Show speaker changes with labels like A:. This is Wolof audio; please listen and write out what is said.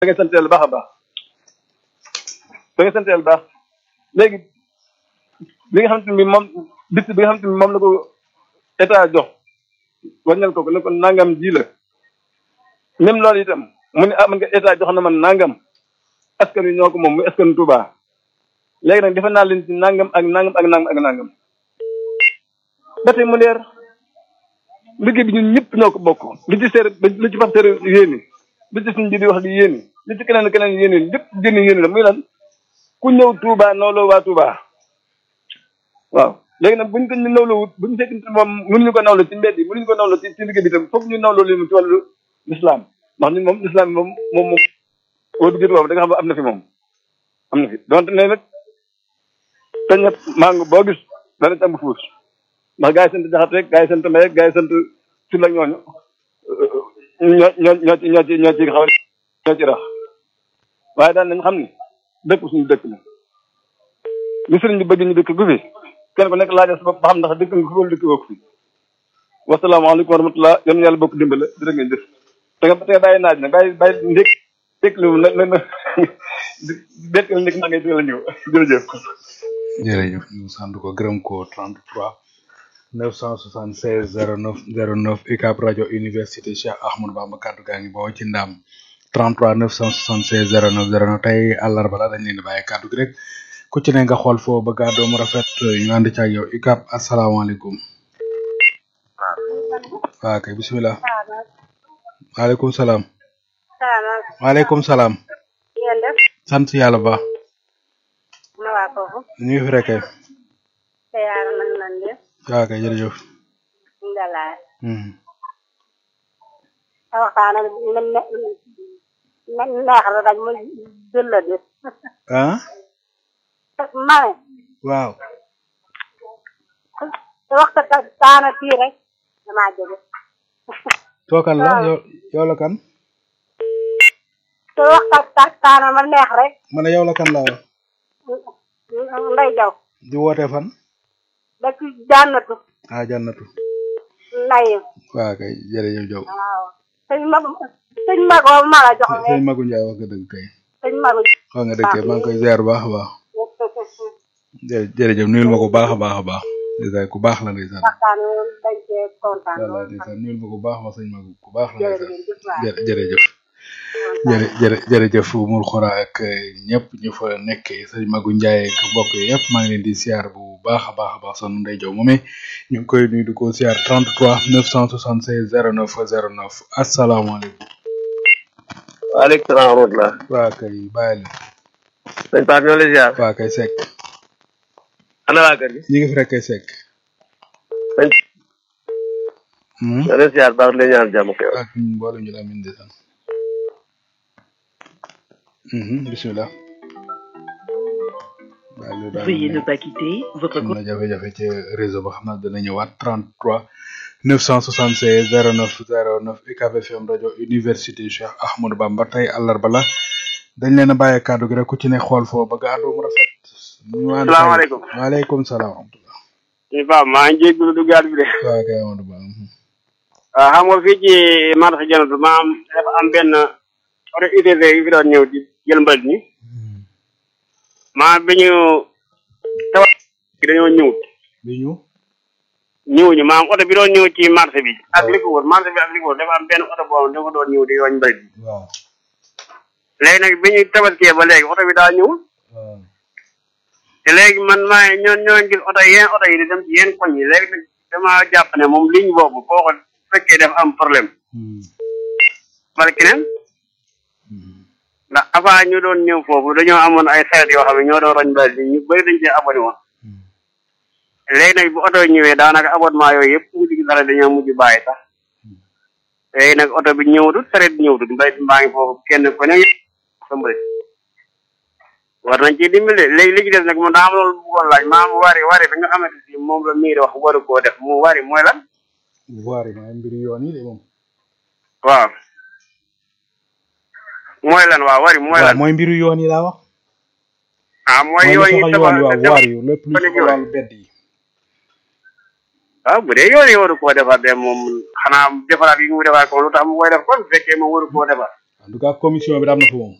A: da ngay sant yàlla baax a baax da ngay sant yàlla baax léegi li nga xamante ni moom bis bi nga xamante ni moom la ko état jox wàññal ko ko ne ko nangam ji la même loolu itam mu ne ah man nga état jox na man nangam askan wi ñoo ko moom muy askan Touba léegi nag defe naa leen ci nangam ak nangam ak nangam ak nangam ba tey mu leer liggéey bi ñun ñëpp ñoo ko bokk li ci seer li ci fas seer yéeni li ci suñ bi di wax di yéeni li ci keneen keneen yéeni lépp jënni yéeni la muy lan ku ñëw Touba nooloo waa Touba waaw léegi nag buñ ko ñu nawloo wut buñ fekkente moom mënuñu ko nawloo ci mbedd yi mënuñu ko nawloo ci ci liggéey bi tam foog ñu nawloo leen ci wàllu lislaam ndax ñun moom lislaam bi moom moom moom boo duggee Touba da nga xam ne am na fi moom am na fi donte ne nag te ñëpp mango boo gis dana ci am fuus ndax gaa yi sant jaxat rek gaa yi sant mbay rek gaa yi sant ci la ñooñu ñoo ñoo ñoo ci ñoo ci ñoo ci xaw ñoo ci rax waaye daal nañ xam ni dëkk suñu dëkk la li sëriñ bi bëgg ñu dëkk gu fi kenn ku nekk laajal sa bopp ba xam ndax dëkk nga fi wala dëkk woo ko fi wasalaamaaleykum wa rahmatulah yéen yàlla bokk dimbale jërë ngeen jëf te nga te nga bàyyi naaj nag bàyyi bàyyi ndék ndék lu na na na déet la ndék maa ngay teel a ñëw jërëjëf
B: jërëjëf ñu sant ko gërëm ko 33 976 09 09 UCAB rajo université Cheikh Ahmadou Bamba kaddu gaa ngi boo ci ndam 33 976 09 09 tey àllarba la dañ leen di bàyyi kaddu gi rek ku ci ne nga xool foo bëgg a doomu rafet ñu ànd ci ak yow UCAB asalaamaaleykum. waaw kay bisimilah. waaleykum salaam. waaleykum salaam.
C: yéen def
B: sant yàlla ba.
C: na waa foofu
B: ñu ngi fi rek kay.
C: te yaara man man de
B: waaw kay jërëjëf.
C: ndalaay
B: Hmm.
C: a waxtaan ak ne ne ne neex la rek mu jël la de
B: ah.
C: ma ne
B: waaw.
C: te waxta taana fii rek damaa jóge
B: tookan la yow yow la kan.
C: te waxta taana ma neex rek
B: ma ne yow la kan laa wax.
C: nday jaw
B: di woote fan.
C: dëkk jànnatu
B: ah jànnatu.
C: nday
B: waaw kay jërëjëf Diop.
C: waaw sëñ ma sëñ magoo ma la jox
B: sëñ
C: ne
B: Magu Ndiaye wax nga dëgg kay.
C: sëñ magu
B: wax nga dëgg kay maa ngi koy ziar bu baax a baax. jë jërëjëf nuyul ma ko bu baax a baax a baax. ndeysaan ku baax la ndeysaan.
C: waxtaan wi dañ cee kontaan
B: voilà
C: lool
B: ndeysaan nuyul ma ko bu baax ma sëñ Magu ku baax la ndeysaan.
C: jërëjëf waay
B: jë jërëjëf. jërë jërë jërëjëf Moul Xora ak ñëpp ñu fa nekkee sëñ Magu Ndiaye ak mbokk yi yëpp maa ngi leen di siyaar bu baax a baax a baax son ndey jow moomee ñu ngi koy nuyu di ko siyaar 33 976 09 09 asalaamaaleykum.
A: waaleykum salaam wa rahmatulah
B: waa kay bàyyi la
A: sëñ Pape ñoo lay ziar
B: waa kay Seck
A: ana waa kër gi
B: ñu ngi fi rek kay Seck.
A: sëñ
B: Hmm?
A: ñoo lay ziar baax la ñaan jàmm ko yow
B: ak mboolem ñu la min de san bisimilah waaw loolu daal
D: Veuillez ne pas quitter votre
B: am na jafe-jafe ci réseau ba xam naa dana ñëwaat 33 976 09 09 UCAB FM rajo université Cheikh Ahmadou Bamba tey àllarba la dañ leen a bàyyi kàddu gi rek ku ci ne xool foo bëgg a àddu mu rafet. ñu ànd
E: Salaamaaleykum.
B: waaleykum salaam wa rahmatulah.
E: ñu baax maa ngi jégalu duggaat bi de
B: waaw kay Amadou Ba. mhm.
E: waaw xam nga fii ci marché Janatu ma am dafa am benn oto UTV yu fi doon ñëw di jël mbalit mi maa bi ñu tawat bi dañoo ñëwut
B: bi ñu.
E: ñëwuñu maam oto bi doon ñëw ci marché bi ak li ko wër marché bi ak li ko wër dafa am benn oto boo xam dafa doon ñëw di yooñ mbalit mi
B: waaw
E: léegi nag bi ñu tabaskee ba léegi oto bi daa ñëwul
B: waaw.
E: te léegi man maa ngi ñoo ñoo gis oto yenn oto yi di dem ci yenn koñ yi léegi nag dama jàpp ne moom ligne boobu boo ko fekkee dafa am problème
B: Hmm.
E: wala keneen
B: Hmm.
E: ndax avant ñu doon ñëw foofu dañoo amoon ay xeet yoo xam ne ñoo doon roñ mbalit bi ñu bëri dañ cee abonné woon
B: Hmm.
E: léegi nag bu oto yi ñëwee daanaka abonnement yooyu yëpp mujj gi dara dañoo mujj bàyyi sax léegi nag oto bi ñëwatut sareet bi ñëwatut mbalit mbaa ngi foofu kenn ku ne sa mbalit war nañ ci dimbale léegi li ci des nag moom daa am loolu bëggoon laaj maam wari wari bi nga xamante si moom la miir wax waru koo def mu wari mooy lan
B: voir yi mooy mbiru yoon yi de moom.
E: waaw mooy lan waaw wari mooy
B: waaw
E: lan
B: mooy mbiru yoon yi laa wax.
E: ah mooy
B: mooy
E: yoon
B: li
E: yi
B: soxal
E: tabax
B: yoon waaw waar yu lépp lu
E: fan
B: soxal
E: yooyu.
B: wàllu bedd yi.
E: waaw bu dee yoon yi waru koo defar de moom xanaa defaraat yi mu defar ko lu tax mu koy def kon bu fekkee moom waru koo defar
B: en tout cas commission bi daam na fa moom